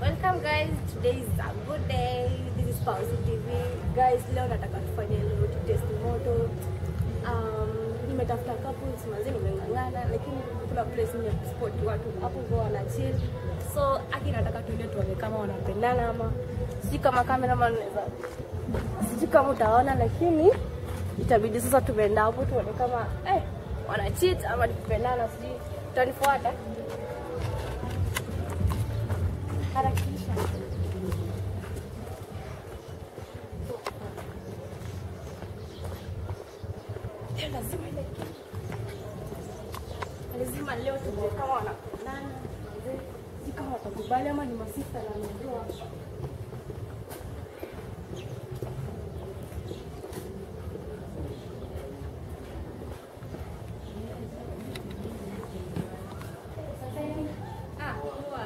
Welcome guys, today is a good day. This is Pausi TV. Guys, leo nataka tufanye leo test moto. Um, nimetafuta couples mazi nimeng'ang'ana lakini kuna place nimespot watu hapo kwa wana chill. So aki nataka tuende tuone kama wanapendana ama si kama cameraman anaweza sijui kama utaona lakini itabidi sasa tumeenda hapo tuone kama eh, wana cheat ama ni kupendana sijui utanifuata harakisha Leo lazima ile lazima leo tujue kama wanapendana si kama watakubali ama ni masista na najua Ah, poa.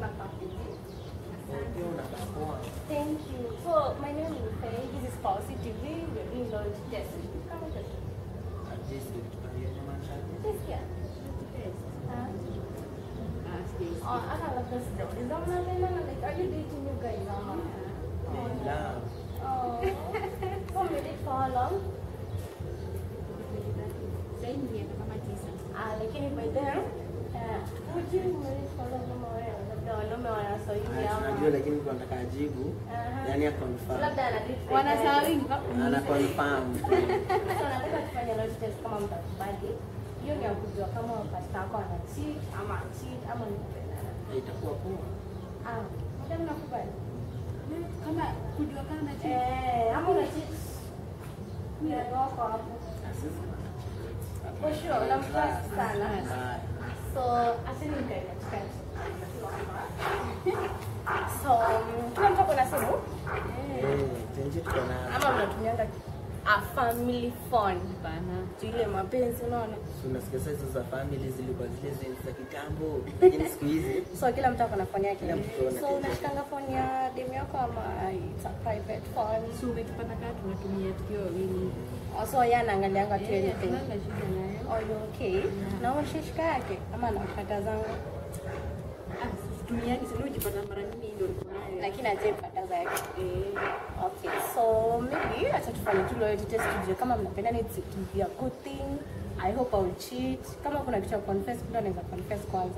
Thank you. So my name is Faye. This is Pausi TV. We're doing launch test. Come on, test. Test yeah. Huh? Oh, I have a first job. Is that what I'm like? Are you dating new guys? Oh. Oh. So we date for how long? Ah, lakini by then, uh, would you marry for long ama wewe? Labda wanaume wanasoilia ama- tunajua lakini tunataka ajibu Aha. yani ya confirm Labda ana date by Wanasahau then. ana confirm So nataka tufanye leo test kama mtakubali. Hiyo ni ya kujua kama pasta wako ana cheat ama cheat ama ni kupendana. itakuwa poa Ah, madam nakubali. kama kujua kama tu Eh, ama una cheat. Mimi wako hapo. For sure, unamtrust sana. Bye. So, asini nikae katikati. So, mm, kila mtu ako na simu Eh, tenje tuko na ama mnatumianga a family phone bana tu ile mapenzi unaona tunasikia sasa hizo za family zilikuwa zile zenye za kitambo lakini siku hizi so kila mtu ako na phone yake Kila mtu ana so kitu. unashikanga phone ya demu yako ama it's a private phone so umetupata kaa tunatumia tukiwa wawili Oh, so yeye anaangalianga tu Eh, anything hatuna shida nayo oh you okay na unashika yake ama anapata zangu ah situmiani sio ujipata mara nyingi ndio uko nayo lakini ajaipata zake eh okay so maybe acha tufanye tu loyalty test tujue kama mnapendana it's it will be a good thing i hope i will cheat kama kuna kitu ya confess mtu anaweza confess kwanza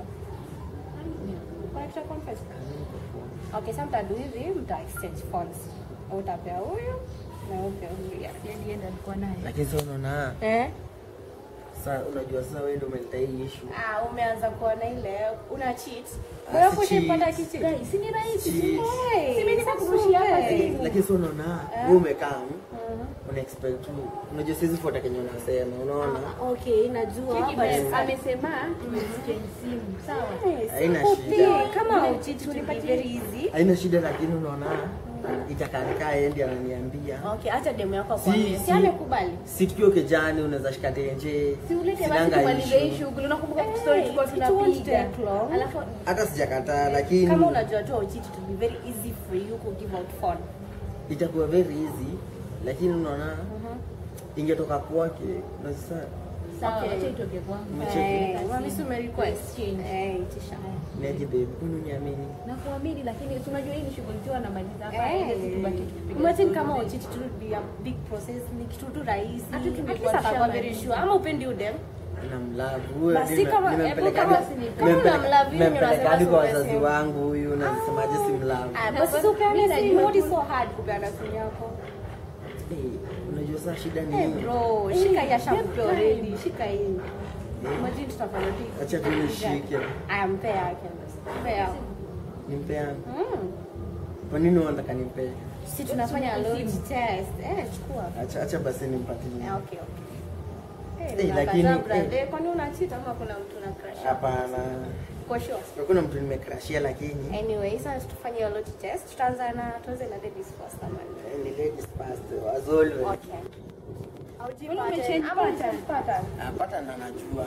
kuna kitu ya confess okay sasa mtadu hivi mta exchange phones utapea huyu na upea huyu yeah. yani enda alikuwa naye lakini sasa unaona eh sasa unajua sasa wewe ndio umeleta hii issue ah umeanza kuona ile una cheat Ah, wewe si kushipata cheat. kitu guys si ni rahisi Cheat. Hey, Si mimi sasa nikakurushia hapa wewe. simu. lakini sasa unaona Eh. wewe umekaa Mhm. una expect tu unajua siwezi fuata kenye unasema unaona Ah, okay najua Cheki but basi, sasa- amesema exchange simu sawa Yes, Haina simple shida. thing. kama Ile ucheat will be tulipatia- very easy haina shida lakini unaona itakanikaa yeye ndiye ananiambia okay acha demu yako Si- akwambie si si- amekubali si tukiwa kejani unaweza shika tenje si ulete basi sinanga tumalize hii issue. shughuli unakumbuka Eh, story tulikuwa it won't tunapiga take long. alafu hata sijakataa lakini kama unajua tu ucheat it will be very easy for you to give out phone itakuwa very easy lakini unaona ingetoka kwake na sasa sawa Okay. acha itoke kwangu Mche- Eh, mami si umerequest Exchange. eh itisha niaje babe kwani uniamini na kuamini lakini si unajua hii ni shughuli tu anamaliza hapa Eh, ili tubaki tukipiga imagine story. kama ucheat it will be a big process ni kitu tu rahisi Hata At tungekuwa least atakuwa tushamaliza. very sure ama upendi udem namlavu Basi kama- hebu kama- kama unamlove yeye, unasema nimempelekadi kwa si wazazi simu. wangu huyu nazisemaje si mlavu Ah, Na basi basi si upeane mimi simu najua what is tu- so hard kupeana simu yako Eh, unajua saa shida ni Eh, nini? bro shika hii ashakupa time. already shika hii imagine tutafanya tu acha tu nishike aya mpe yake mpe yako nimpe yangu Mm. kwa nini unataka nimpe si tunafanya loyalty test eh chukua acha acha basi nimpatie Eh, okay okay Eh, Eh, lakini- unakataa brand. eh. Eh, kwani una cheat ama kuna mtu una crush? hapana For sure. hakuna mtu nimekrashia lakini Anyway, sasa tufanye hiyo loyalty test. Tutaanza na tuanze na ladies first ama ni- eh, ni ladies first as always Okay. Hauji Mbona pattern, umechange ama pattern? uchange pattern? apata na najua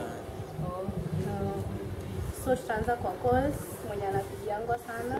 No. So tutaanza kwa calls mwenye anapigiangwa sana.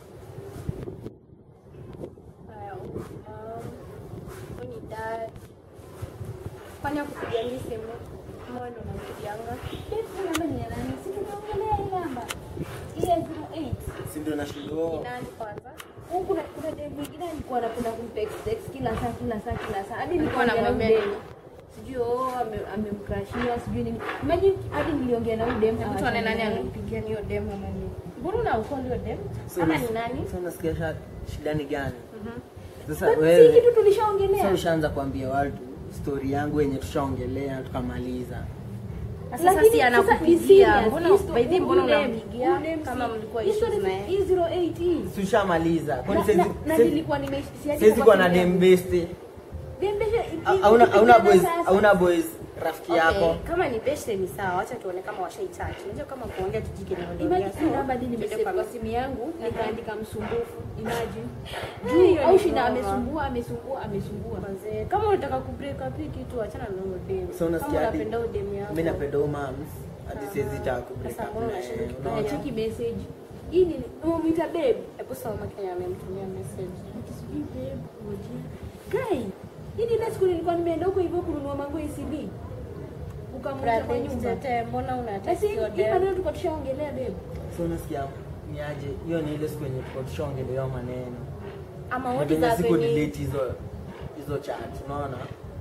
Haya, um, huyu ni dad. Kwani akupigiangi simu? Ama wewe ndo unampigianga? namba ni ya nani si tunaongelea hii namba ile 08 si ndio nashindwa Ni nani kwanza? Huku kuna kuna dem mwingine alikuwa anapenda kumtext text kila saa kila saa kila saa. Hadi nilikuwa Alikuwa naongea na anamwambia huyu dem. Sijui oh ame- amemkrashia sijui nini. Imagine hadi niliongea na huyu dem. Hebu tuone nani hawachani. alimpigia hiyo dem ama nini. Mbona unaokoa hiyo dem? Ama ni nani? Sasa unasikia sha- shida ni gani? Mhm. Sasa But Si wewe kitu tulishaongelea. sasa ushaanza kuambia watu story yangu yenye tushaongelea tukamaliza. Sasa Lakini si sasa ni anakupigia. serious. Mbona Histo- by the way, mbona huyu dem- unampigia huyu dem kama si- mlikuwa histo issues ni- na yeye? hii 08 hii. Si ushamaliza. Kwani Na- saizi na- na saizi- nilikuwa nime siadi saizi kwa kwa na simu yangu. dem beste. Dem beshe- Hauna hauna ikipigana boys sasa. hauna boys rafiki yako. Okay, kama ni beshte ni sawa, acha tuone kama washaichaji. Unajua kama kuongea tujike ni Imagine si namba hadi nimesave kwa simu yangu nikaandika msumbufu. Imagine. Juu au shida amesumbua amesumbua amesumbua. Manze, kama unataka kubreak up hii kitu achana na huyo dem. So unasikia Kama hadi unapenda huyo dem yako. mimi napenda huyo mams hadi siwezi taka kubreak Sasa up mbona na yeye, unashindwa unaona? Anacheki message. Hii ni umemwita babe. Hebu soma Kenya amemtumia message. Ati sijui babe, ngojea. Guy, hii ni ile siku nilikuwa nimeenda huko hivyo kununua mango ECB. Ukamwacha kwa Brother, nyumba. tete, mbona una Basi text hiyo hii dem? maneno tulikuwa tushaongelea babe. So unasikia ni aje? Hiyo ni ile siku yenye tulikuwa tushaongelea maneno. Ama Na what is venye siku happening? delete hizo hizo chat, unaona?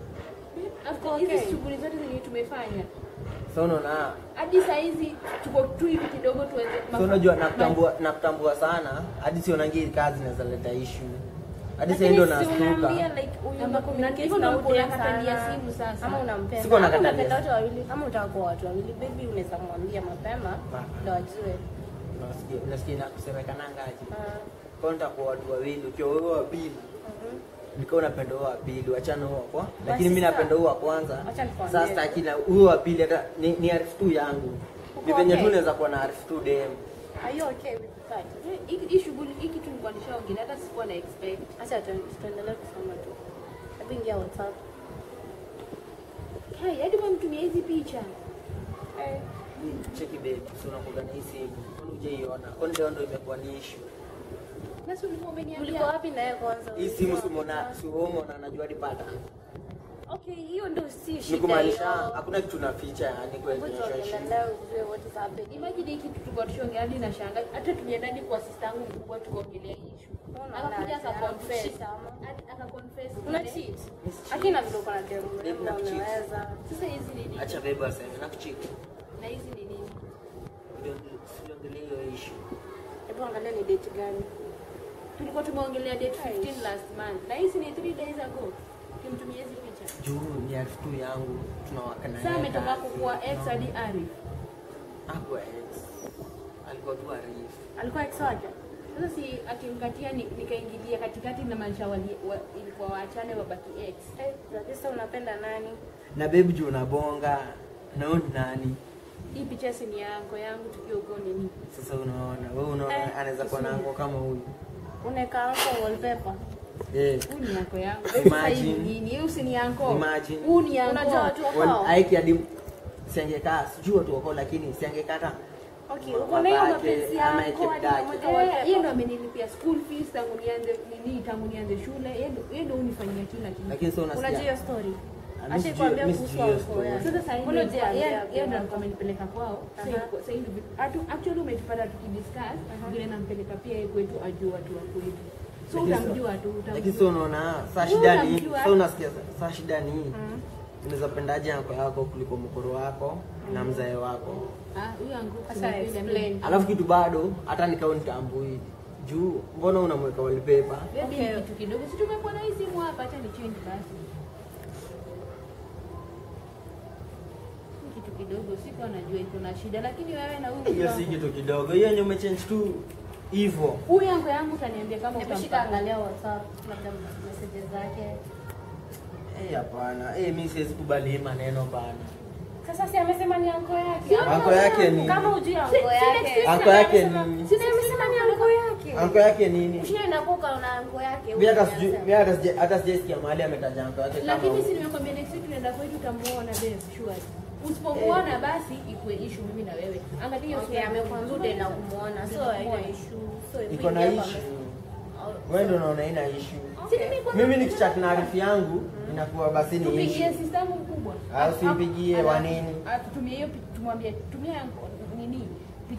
After Okay. hizi shughuli zote zenye tumefanya. So unaona Hadi saa hizi tuko tu hivi kidogo tuweze So unajua nakutambua nakutambua sana hadi sionangi kazi inaweza leta issue. Hadi sasa ndio Lakini si nastuka. unaambia like huyu Ama- unakommunicate hivyo na ndio huyu dem unakatalia sana. simu sasa. Ama unampenda. Siko Ama nakatalia. unapenda wote wawili. Ama unataka kuwa watu wawili. Baby unaweza mwambia mapema Ah. ndio ajue. Unasikia unasikia na kusemekana ngaji. Ah, Kwa nitakuwa watu wawili ukiwa wewe wa pili. mhm. Nikiwa unapenda huo wa pili, wachana huo wa kwa. Lakini mimi sasa- napenda huo wa kwanza. Acha nikwambie. Sasa sitaki na huo wa pili hata ni, ni arifu tu yangu. Ni Uko venye tu okay? naweza kuwa na arifu tu dem. Are you okay with that? Hii hii shughuli hii kitu nilikuwa nishaongelea hata sikuwa na expect. Acha tu- tuendelee kusoma tu. Hebu ingia WhatsApp. Hai, hadi wamtumia hizi picha. Eh, Cheki babe, so unakuwa na hii simu. Kwani hujaiona? Kwani leo ndio imekuwa ni issue. Nasi ulikuwa Mlikuwa umeniambia. wapi na yeye kwanza? Hii simu si umeona, si umeona anajua hadi pata. Okay, hiyo ndio si shida. Ni kumaanisha hiyo. hakuna kitu na ficha yani kwa Hebu relationship. tuongelee ujue what is happening. Imagine hii kitu tulikuwa tushaongea hadi na shanga. Hata tulienda hadi kwa sister yangu mkubwa tukaongelea hii issue. Mbona Akakuja unaanza? akaconfess. Anakucheat ama? Hadi Akaconfess. Una ile- cheat? Miss cheat. Akina vile uko na demu Babe, mrembo na cheat. unaweza. Sasa hizi ni nini? Acha babe aseme na kuchiki. Na hizi ni nini? Siongelee hiyo issue. Hebu angalia ni date gani. Tulikuwa tumeongelea date 15 last month. Na hizi ni 3 days ago. Kimtumia hizi picha. Juu ni arifu tu yangu tunawaka na Sasa yeye ametoka kazi. kukuwa ex No. hadi Arif. Hakuwa ex. Alikuwa tu arifu. Alikuwa ex wake? Sasa si akimkatia ni- nikaingilia katikati na maanisha wali- wa- ilikuwa waachane wabaki ex. Eh, Lakini unapenda nani? Na babe juu unabonga. Na wewe ni nani? Hii picha si ni yangu yangu tukiwa huko nini? Sasa unaona, wewe unaona Eh, anaweza kuwa na ango kama huyu. Unaweka hapo wallpaper. Eh. Huu ni yako yangu. Imagine. Sasa hii ni nini? Huu si ni yanko. Imagine. Huu ni yanko. Unajua watu Wal- wako? Aiki hadi siangekaa, sijui watu wako lakini siangekata. Okay, uko na hiyo Babake, mapenzi ama yako hadi ekebdake. unamweka Eh, wallpaper. yeye ndo amenilipia school fees tangu nianze nini tangu nianze shule. Yeye ndo yeye ndo unifanyia kila kitu. Lakini sasa Unajua unasikia. hiyo story? Ah, mi Acha sijui- ikwambia mi kuhusu sijui hiyo wako story. yake. Sasa sasa hivi Mbona yeye hujaambia yeye ndo pia? alikuwa amenipeleka kwao. Sasa Aha. iko- sasa hivi atu- actually umetupata tukidiscuss vile nampeleka pia yeye kwetu ajue watu wa kwetu. So Lakini sa- utamjua tu Lakini utamjua. sasa unaona saa Wewe shida ni unamjua. sasa unasikia saa shida ni unaweza pendaje anko yako kuliko mkoro wako na mzae wako. Ah, huyo angu Sasa explain. Alafu kitu bado hata nikao nitambui juu mbona unamweka wallpaper? Baby Okay. ni kitu kidogo. Si tumekuwa na hii simu hapa, acha ni change basi. Ni kitu kidogo, siko anajua iko na shida, lakini wewe na huyu Hiyo si kitu kidogo. Hiyo yenye umechange tu hivyo. huyu yangu yangu utaniambia kama Hebu shika utampata. angalia WhatsApp, labda messages zake. Eh, hapana. Eh, mimi siwezi kubali hii maneno bana. Sasa si amesema ni anko yake. Anko yake ni Kama hujui anko Si- si yake. next Anko yake ni Si amesema ni anko yake. Anko yake nini? Ushie nakuka una anko yake. Mimi hata sijui mimi hata sija hata sijaisikia mahali ametaja anko yake kama. Lakini si huyu. nimekwambia next week tunaenda kwetu utamuona babe, sure. Usipomuona basi ikuwe issue mimi na wewe. Angalia hiyo Okay, amekuambia na kumuona. So haina issue. So hebu Iko na ingia hapa issue. message. Wewe ndio unaona ina issue. Si nimekuwa- Mimi nikichat na arifu yangu inakuwa basi ni tupigie issue. sister yangu mkubwa. Ah, usimpigie, Alafu- wa nini? ah, tutumie hiyo pi- tumwambie tumia yangu- nini picha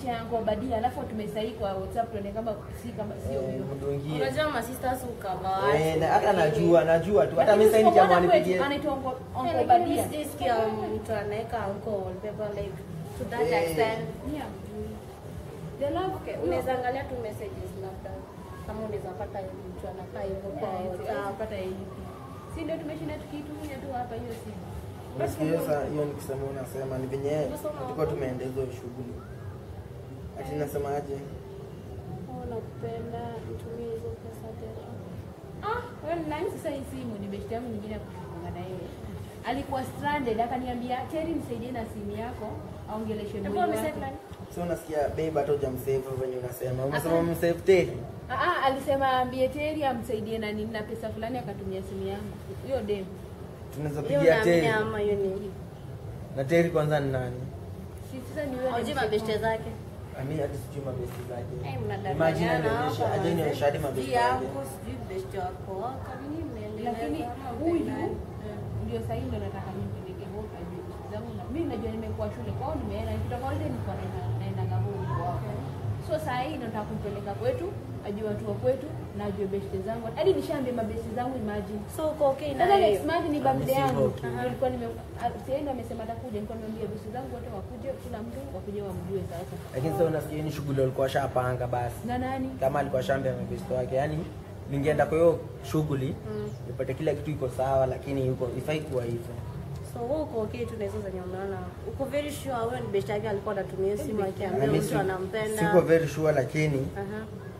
picha yangu Obadia alafu tumesahi kwa WhatsApp tuone kama si kama sio Eh, huyo. mdungie. Unajua masisters ukava Eh, na hata najua najua tu hata Lakini mimi sasa usipoona nikiamua kwetu, nipigie anaitwa Uncle- Yeah, Uncle lakini Obadia. sijasikia mtu anaweka uncle wallpaper like to that Eh. extent. Yeah. The love Okay, huyo- unaweza angalia tu messages labda kama unaweza pata mtu anakaa hivyo kwa Yeah, WhatsApp. siwezi pata hivi. Si ndio tumeshinda tukiitumia tu hapa hiyo simu. Unasikia sasa hiyo nikisema unasema ni venye tulikuwa tumeenda hizo shughuli. Ati nasemaje? Oh, nakupenda, nitumie hizo pesa tena. Ah, wewe ni nani sasa hii simu ni best yangu nyingine ya kushikana na yeye. Alikuwa stranded akaniambia, "Terry nisaidie na simu yako." Aongeleshe Hebu mwili amesave wake. nani? So unasikia babe hata hujamsave venye unasema. Unasema umsave Terry. Ah, ah, alisema ambie Terry amsaidie na nini na pesa fulani akatumia simu yangu. Hiyo dem. Tunaweza Hiyo pigia unaamini Terry. ama hiyo ni? Na Terry kwanza ni nani? Si sasa ni wewe. Hujui mabeshte zake. Ami hadi sijui mabesti zake. Eh, Imagine mnadanganyana anionyeshe, hapa. aje nionyeshe hadi mabesti Sijui yake. yangu, sijui beshte wako. Kwa nini mnaendelea Lakini kama huyu mpenani? ndio sasa hivi ndo nataka nimpeleke huko ajue vitu zangu na mimi najua nimekuwa shule kwao nimeenda nikitoka holiday nilikuwa naenda naenda ngabo kwao. So saa hii ndo nataka kumpeleka kwetu ajue watu wa kwetu na ajue beshte zangu. Hadi nishaambia mabeshte zangu imagine. So uko okay na Sasa hiyo? next month ni birthday Amesema yangu. okay. Nilikuwa nime sienda amesema atakuja, nilikuwa nimemwambia beshte zangu wote wakuje, kila mtu wakuje wamjue sasa. Lakini sasa unasikia hii ni shughuli walikuwa shapanga basi. Na nani? Kama alikuwa shambia mabesti wake. Yaani ningeenda kwa hiyo shughuli Mm. nipate kila kitu iko sawa lakini yuko ifai kuwa hivyo. So wewe uko okay tu na hizo zenye umeona. Uko very sure wewe ni beshte yake alikuwa anatumia simu Na akiambia mimi mtu si- anampenda. Siko very sure lakini Aha.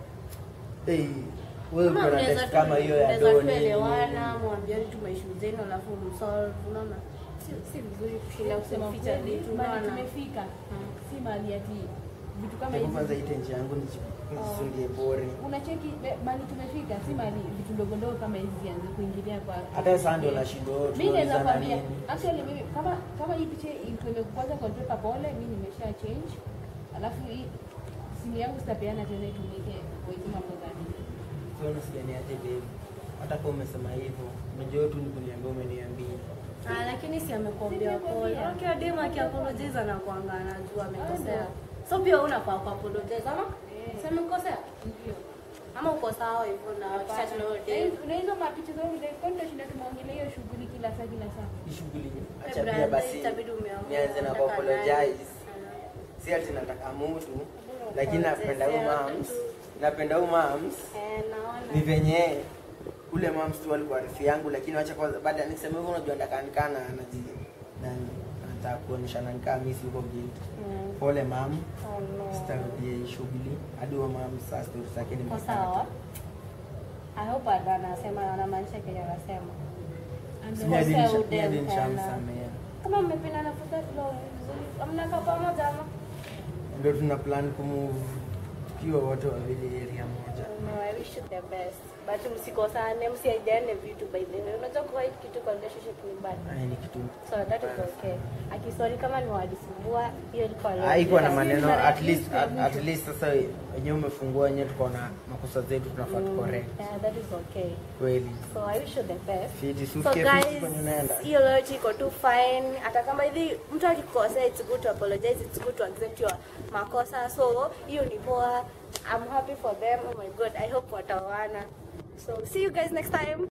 eh wewe Kama uko na mnaweza text tu- kama hiyo ya mnaweza doni. kuelewana, mwambiani tu maishu zenu alafu msolve, unaona? Si si vizuri kushinda Kusema kuficha kweli, vitu, mahali unaona? tumefika. Si mahali ati vitu kama Hebu hizi. kwanza hii tenje yangu nisundie bore. unacheki be- mahali tumefika si mahali vitu ndogo ndogo kama hizi zianze kuingilia kwa Hata sasa ndio nashindwa wewe mimi naweza tunaulizana kwambia nini? actually mimi kama kama hii picha iko imekwaza kwa paper pole mimi nimesha change alafu hii simu yangu sitapeana tena itumike kwa hizo mambo za nini Sio unasikia ni aje babe. Hata kama umesema hivyo, unajua tu ni kuniambia umeniambia. Ah, lakini si amekuambia pole. Okay, dem akiapologize anakuanga anajua amekosea. So pia wewe unafaa kuapologize ama? Si amekosea? ndio Ama uko sawa hivyo na kisha tunaona dem. na hizo mapicha zangu ndio kwa ndio shinda tumeongelea hiyo shughuli kila saa kila saa Hii shughuli Eh, acha pia brother, basi itabidi umeamua nianze na unataka kuapologize. nani. Si ati nataka mtu, lakini napenda huyu mams. Napenda huyu mams. Eh, naona. Ni venye ule mams tu alikuwa rafiki yangu, lakini wacha kwanza baada nikisema hivyo unajua ndakanikana anaji nani nataka kuonyeshana nikaa mimi si yuko guilty. Mm. Pole mam, Oh, no. sitarudia hii shughuli hadi huyo mam sasa story zake Kwa nimekata. sawa. I hope ado anasema anamaanisha kenye anasema. Mimi hadi Kosea nisha- udem mimi hadi tena. nishamsamea. Kama mmependana for that long, mnakaa pamoja ama? Ndio tuna plan kumove tukiwa wote wawili area moja. No, I wish you the best. But msikosane, msiaidiane vitu by the way. Unajua kuwa hii kitu kwa relationship ni bad. Haya ni kitu So that is okay. Akisori kama ni wadisumbua, hiyo ilikuwa haikuwa na leo. maneno mara ya at least mwisho ya at, at mwisho. least sasa wenyewe umefungua wenyewe tuko na makosa zetu tunafaa tu correct Yeah, that is okay. kweli So I wish you the best. fiti So sufikie guys, fiti kwenye unaenda hiyo loyalty iko tu fine. Hata kama hivi mtu akikosea, it's good to apologize, it's good to accept your makosa. So hiyo ni poa. I'm happy for them. Oh my god, I hope wataoana. So see you guys next time.